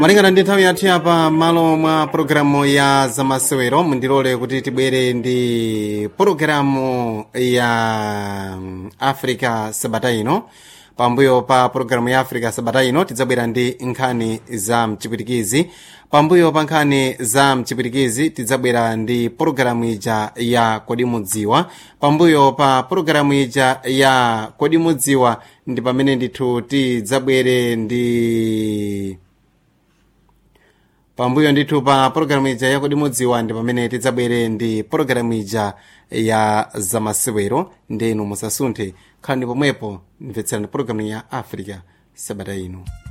malingana ndi nthawi yathu yapa malo mwa pologalamu ya zamasewero mundilole kuti tibwere ndi pologalamu ya mm, africa sabata ino pambuyo pa pologalamu ya africa sabata ino tidzabwera ndi nkhani za mchipwitikizi pambuyo pa nkhani za mchipwitikizi tidzabwera ndi pologalamu ija ya kodi mudziwa pambuyo pa pologalamu ija ya kodi mudziwa ndi pamene ndithu tidzabwere ndi pambuyo ndithu pa pologalamu ija ya kodi mudziwa ndi pamene tidzabwere ndi pologalamu ija ya zamasewero ndenu musasunthe khalani pomwepo mvetserani pologalamu ya africa sabata ino